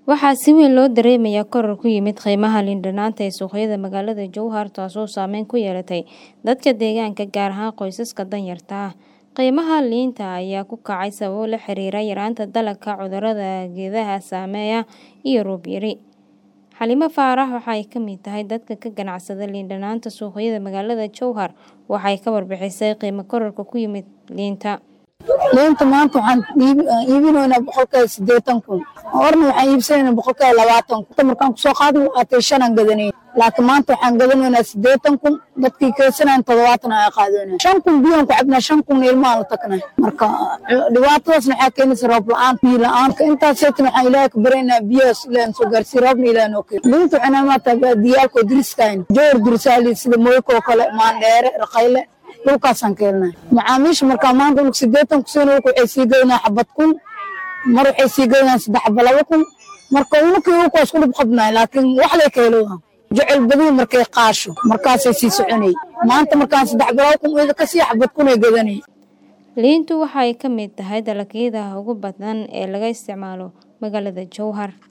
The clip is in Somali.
Waxaa si weyn loo dareemayaa koror ku yimid qiimaha liin dhanaanta ee suuqyada magaalada Jowhar taasoo saameyn ku yeelatay dadka deegaanka gaar ahaan qoysaska danyarta ah. Qiimaha liinta ayaa ku kacay sababo la xiriira yaraanta dalagga, cudurrada geedaha saameeya iyo roob yari. Xalimo Faarax waxa ay ka mid tahay dadka ka ganacsada liin dhanaanta suuqyada magaalada Jowhar waxay ka warbixisay qiimo kororka ku yimid liinta. liinta maanta waxaan iibinaynaa boqolkiiba siddeetan kun horna waxaan iibsanaynaa boqolkiiba labaatan kun markaan kusoo qaadin waatay shanaan gadanay laakiin maanta waxaan gadanaynaa siddeetan kun dadkii keensanayan toddobaatan ayaa qaadanaya shan kun biyaan ku cabnaa shan kun ilmaha la tagnay marka dhibaatadaasna waxaa keenaysa roob la-aan biyo la-aan intaas seetan waxaan ilaahay ka baryaynaa biyahaas ilaahan soo gaarsiiyo roobna ilaahay noo keeno liinta waxay naamaataa baadiyaalkoo diriskayn joor dirisaali sida moyko oo kale maandheere raqayle dhulkaasaan ka helnaa macaamiisha markaa maanta unug siddeetan kusiina waxay sii gadanaa xabad kun mar waxay sii gadanaa saddex xaba laba kun marka unukii ulka waa isku dhib qabnaa laakiin wax lay ka helowaa jecel badiya markay qaasho markaasay sii soconay maanta markaan saddex balaba kun iyada kasii xabad kunay gadanay Liintu waxay ka mid tahay dalagyada ugu badan ee laga isticmaalo magaalada Jowhar.